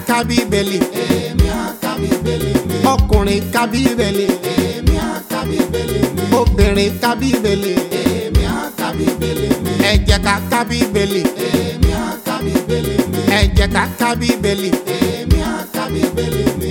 ká bíbélì èmi á ka bíbélì mi. ọkùnrin ká bíbélì èmi á ka bíbélì mi. obìnrin ká bíbélì èmi á ka bíbélì mi. ẹ jẹ́ ká ká bíbélì èmi á ka bíbélì mi. ẹ jẹ́ ká ká bíbélì. èmi á ka bíbélì mi.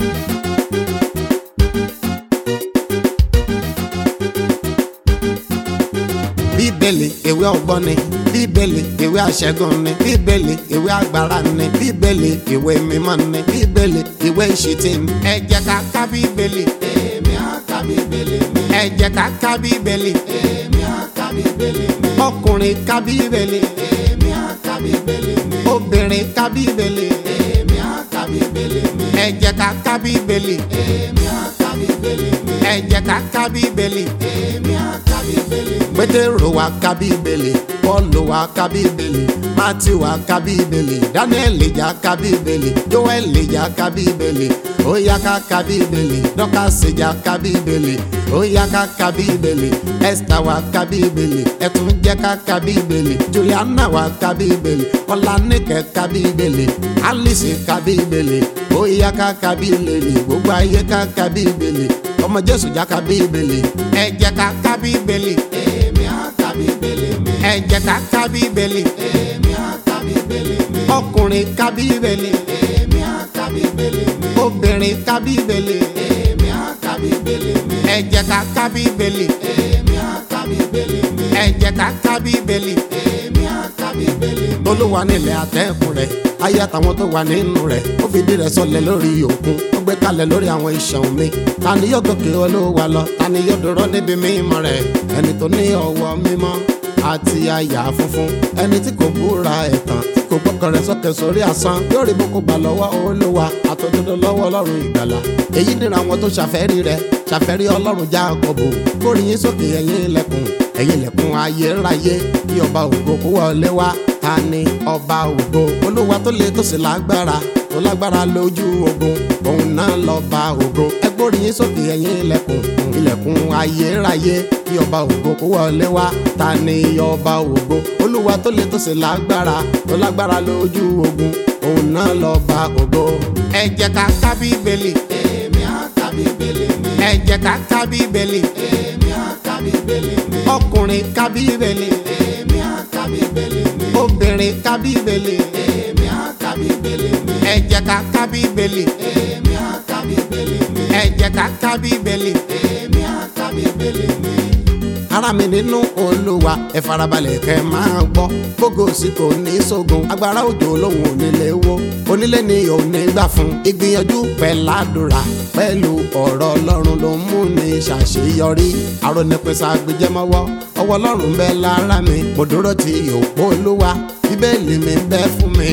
bíbélì ìwé ọgbọ́n ni bíbélì ìwé àṣẹgun ni bíbélì ìwé agbára ni bíbélì ìwé mímọ́ ni bíbélì ìwé ìṣìtì ni ẹ jẹ́ ká ká bíbélì èmi á ka bíbélì mi. ẹ jẹ́ ká ká bíbélì èmi á ka bíbélì mi. ọkùnrin ká bíbélì èmi á ka bíbélì mi. obìnrin ká bíbélì èmi á ka bíbélì mi. ẹ jẹ́ ká ká bíbélì èmi á ka bíbélì mi. ẹ jẹ́ ká ká bíbélì. èmi á ka bíbélì mi. pétérò wá ká bíbélì pọ́ọ̀lù wá ká bíbélì mátì wá ká bíbélì dáníẹ́lì já ká bíbélì jóẹ́lì já ká bíbélì ó yá ká ká bíbélì dọ́kàsì já ká bíbélì ó yá ká ká bíbélì ẹ́sítà wá ká bíbélì ẹ̀tún jẹ́ ká ká bíbélì juliana wá ká bíbélì ọ̀lànìkẹ́ ká bíbélì alice ká bíbélì ó yá ká ká bíbélì gbogbo ayé ká ká bíbélì ọmọ jésù já ká bíbélì ẹ jẹ́ ká ká bíbélì èmi á ka bíbélì mi. ẹ jẹ́ ká ká bíbélì èmi á ka bíbélì mi. ọkùnrin ká bíbélì èmi á ka bíbélì mi. obìnrin ká bíbélì èmi á ka bíbélì mi. ẹ jẹ́ ká ká bíbélì èmi á ka bíbélì mi. ẹ jẹ́ ká ká bíbélì èmi á ka bíbélì mi. olúwa nílẹ̀ àtẹ̀kùn rẹ̀ ayé àtàwọn tó wà nínú rẹ̀ ó fìdí rẹ̀ sọlẹ̀ lórí òkun ó gbé kalẹ̀ lórí àwọn ìṣàn omi ta ni yóò gòkè olúwa lọ ta ni yóò dúró níbi mímọ́ rẹ̀ ẹni tó ní ọwọ́ mímọ́ àti àyà funfun ẹni tí kò búra ẹ̀tàn tí kò gbọ́kàn rẹ̀ sókè sórí asán yóò rí boko gbà lọ́wọ́ olúwa àtòdodo lọ́wọ́ ọlọ́run ìgbàlà èyí nira àwọn tó ṣàfẹ́rí rẹ̀ ṣàfẹ́rí ọlọ́run Jákọ́bù kórìyìn sókè ẹ̀yin ilẹ̀kùn ẹ̀yin ilẹ̀kùn ayérayé kí ọba ògo kó wọlé wá ta ni ọba ògo olúwa tó le tó sì lágbára tó lágbára lójú ogun òun náà lọ́ba ògo ẹ gbóríyìn sókè ẹ̀yin ilẹ̀kùn ilẹ̀kùn ayérayé kí ọba ògo kó wọlé wá ta ni ọba ògo olúwa tó le tó sì lágbára tó lágbára lójú ogun òun náà lọ́ba ògo ẹ jẹ́ ká ká bíbélì èmi á ka bíbélì mi. ẹ jẹ́ ká ká bíbélì èmi á ka bíbélì mi. ọkùnrin ká bíbélì èmi á ka bíbélì mi. obìnrin ká bíbélì èmi á ka bíbélì mi. ẹ jẹ́ ká ká bíbélì èmi á ka bíbélì mi. ẹ jẹ́ ká ká bíbélì. èmi á ka bíbélì mi. ara mi nínú olúwa ẹ farabalẹ̀ kẹ́ máa gbọ́ gbogbo sí kò ní sógun agbára òjò lòun ò nílé wo onílé ni ò ní gbà fún ìgbìyànjú pẹ̀ládùra pẹ̀lú ọ̀rọ̀ ọlọ́run ló ń mú ní ṣàṣeyọrí àrònìpẹ̀sà gbẹjẹmọ́wọ́ ọwọ́ ọlọ́run bẹ lára mi mo dúró ti òpó olúwa bíbélì mi bẹ fún mi.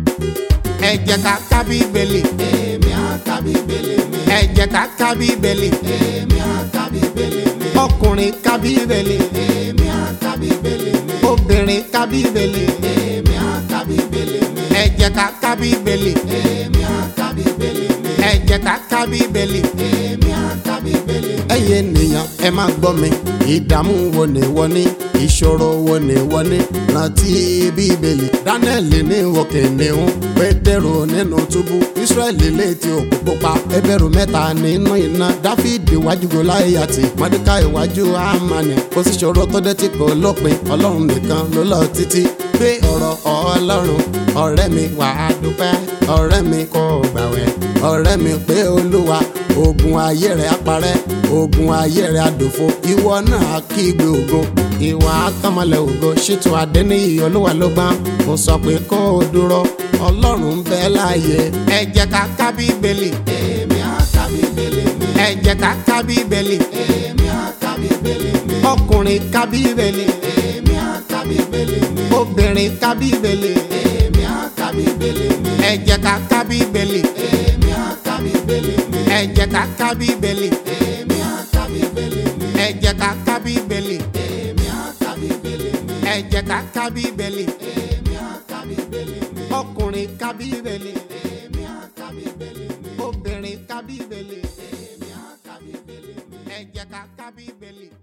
ẹ jẹ́ ká ká bíbélì èmi á ka bíbélì mi. ẹ jẹ́ ká ká bíbélì èmi á ka bíbélì mi. ọkùnrin ká bíbélì èmi á ka bíbélì mi. obìnrin ká bíbélì èmi á ka bíbélì mi. ẹ jẹ́ ká ká bíbélì èmi á ka bíbélì mi. ẹ jẹ́ ká ká bíbélì. èmi á ka bíbélì mi. ẹ̀yin ènìyàn ẹ máa gbọ́ mi ìdààmú wo ni wọ́n ní ìṣòro wo ni wọ́n ní rántí bíbélì dánẹ́ẹ̀lì ní òkè níhún pétérù nínú túbú ísírẹ́lì létí òkú pupa ẹbẹ̀rù mẹ́ta nínú iná dáfídì iwájú gòláyàtì mọ́dékà iwájú àmàlì kò sí ṣòro tó dé tí kò lópin ọlọ́run nìkan ló lọ títí gbé ọ̀rọ̀ ọlọ́run ọ̀rẹ́ mi wà á dúpẹ́ ọ̀rẹ́ mi kò gbàwẹ̀ ọ̀rẹ́ mi pé olúwa ogun ayé rẹ̀ aparẹ́ ogun ayé rẹ̀ àdòfo ìwọ náà kígbe ògo ìwà àkànmọ́lẹ̀ ògo ṣètò àdéníyì olúwa ló gbọ́n mo sọ pé kó o dúró ọlọ́run ń bẹ láàyè ẹ jẹ́ ká ká bíbélì èmi á ka bíbélì mi. ẹ jẹ́ ká ká bíbélì èmi á ka bíbélì mi. ọkùnrin ká bíbélì èmi á ka bíbélì mi. obìnrin ká bíbélì èmi á ka bíbélì mi. ẹ jẹ́ ká ká bíbélì èmi á ka bíbélì mi. ẹ jẹ́ ká ká bíbélì èmi á ka bíbélì mi. ẹ jẹ́ ká ká bíbélì èmi á ka bíbélì mi. ẹ jẹ́ ká ká bíbélì èmi á ka bíbélì mi. ọkùnrin ká bíbélì èmi á ka bíbélì mi. obìnrin ká bíbélì èmi á ka bíbélì mi. ẹ jẹ́ ká ká bíbélì.